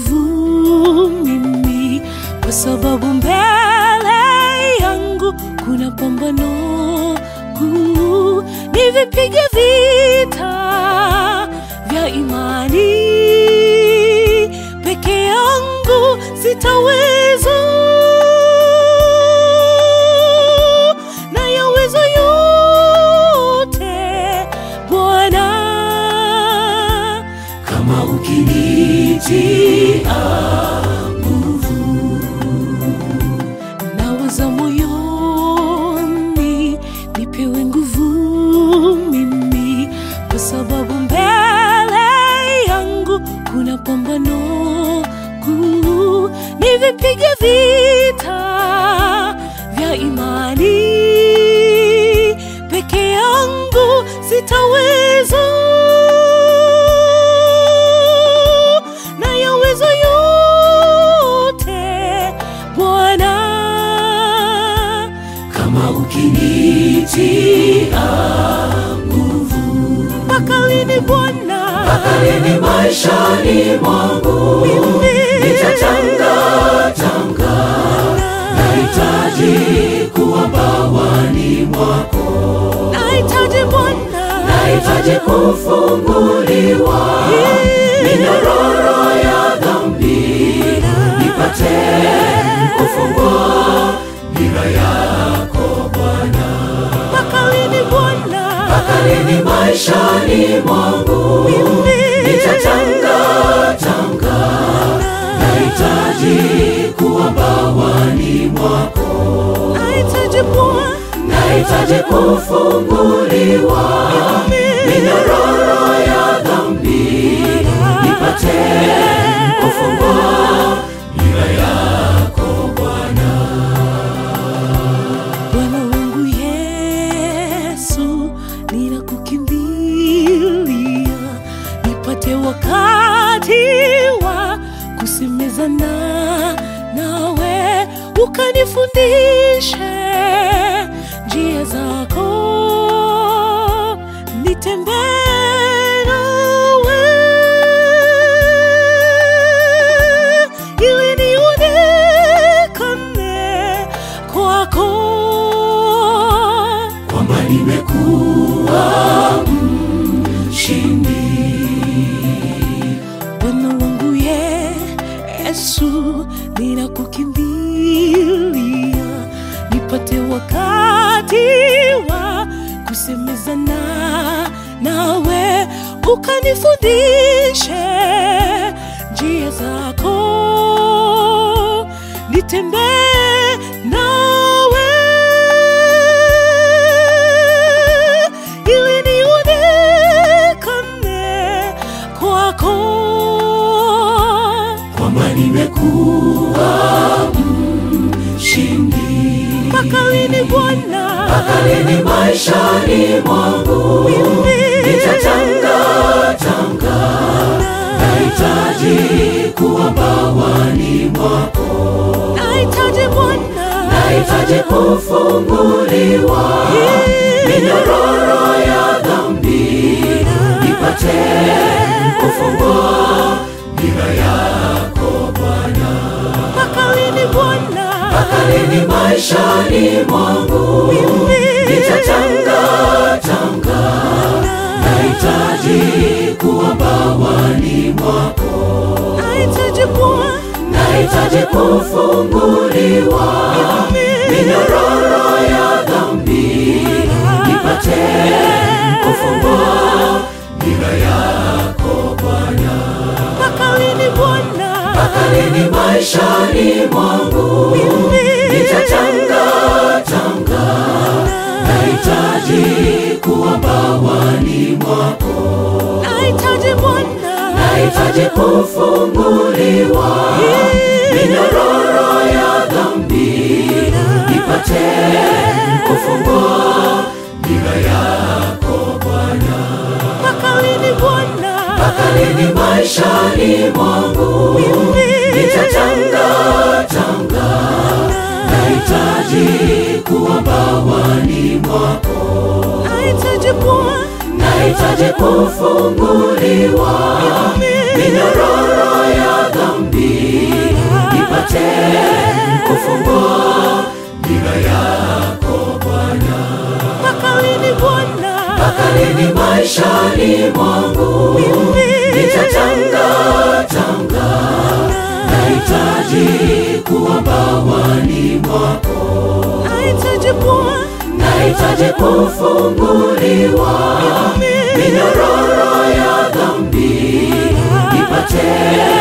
nguvu mimi, kwa sababu mbele yangu kuna pambano kuu. Nivipige vita vya imani, peke yangu sitaweza, na yaweza yote Bwana kama ukinitia nguvu nawaza moyoni, nipewe nguvu mimi, kwa sababu mbele yangu kuna pambano kuu. Nivipige vita vya imani, peke yangu sitaweza, na yaweza yote Bwana. kama ukinitia nguvu mpaka lini Bwana? akaleni maishani mwangu nitatangatanga nahitaji kuwa bawani mwako Nahitaji Bwana, nahitaji kufunguliwa minyororo ya dhambi nipate kufungwa nira yako Bwana mpaka lini Bwana? akaleni maishani mwangu nitatangatanga nahitaji kuwa bawani mwako Nahitaji Bwana, nahitaji kufunguliwa minyororo ya dhambi nipate kufungwa nira yako Bwana Bwana wangu Yesu, ninakukimbilia, nipate wakati wa kusemezana nawe, ukanifundishe njia zako, nitembee nawe ili nionekane kwako. kwamba nimekuwa mshindi Bwana wangu Yesu, ninakukimbilia, nipate wakati wa kusemezana nawe, ukanifundishe njia zako, nitembee nawe ili nionekane kwako. kwamba nimekuwa mshindi Mpaka lini Bwana? akaleni maishani mwangu nitatangatanga nahitaji kuwa bawani mwako Nahitaji Bwana, nahitaji kufunguliwa minyororo ya dhambi nipate kufungwa nira yako Bwana mpaka lini Bwana? akaleni maishani mwangu nitatangatanga nahitaji kuwa bawani mwako Nahitaji Bwana, nahitaji kufunguliwa minyororo ya dhambi nipate kufungwa nira yako Bwana mpaka lini Bwana? akaleni maishani mwangu nitatangatanga nahitaji kuwa bawani mwako Nahitaji Bwana, nahitaji kufunguliwa minyororo ya dhambi nipate kufungwa nira yako Bwana mpaka lini Bwana? akaleni maishani mwangu nitatangatanga nahitaji kuwa bawani mwako Nahitaji Bwana, nahitaji kufunguliwa minyororo ya dhambi Lakini maishani mwangu nitatanga tanga, nahitaji kuwa bawani mwako, nahitaji Bwana, nahitaji kufunguliwa minyororo ya dhambi, nipate